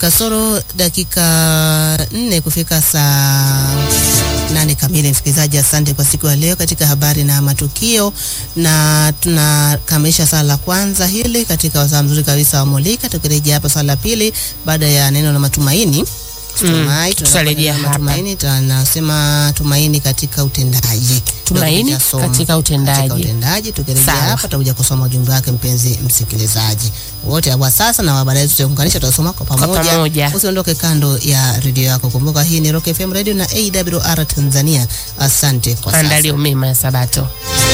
kasoro dakika nne kufika saa nane kamili. Msikilizaji, asante kwa siku ya leo katika habari na matukio, na tunakamilisha sala la kwanza hili katika wasaa mzuri kabisa wa Mulika, tukirejea hapa sala la pili baada ya neno la matumaini. Tumai, tutarejea hapa. Tumaini tunasema tumaini katika utendaji. Tumaini Ndio tutasoma. katika utendaji. Katika utendaji tukirejea Sawa. hapa tutakuja kusoma ujumbe wake mpenzi msikilizaji. Wote wa sasa na wa baadaye tutaunganisha tutasoma kwa pamoja. pamoja. Usiondoke kando ya redio yako. Kumbuka hii ni Rock FM Radio na AWR Tanzania. Asante kwa sasa. Andalio mema ya Sabato.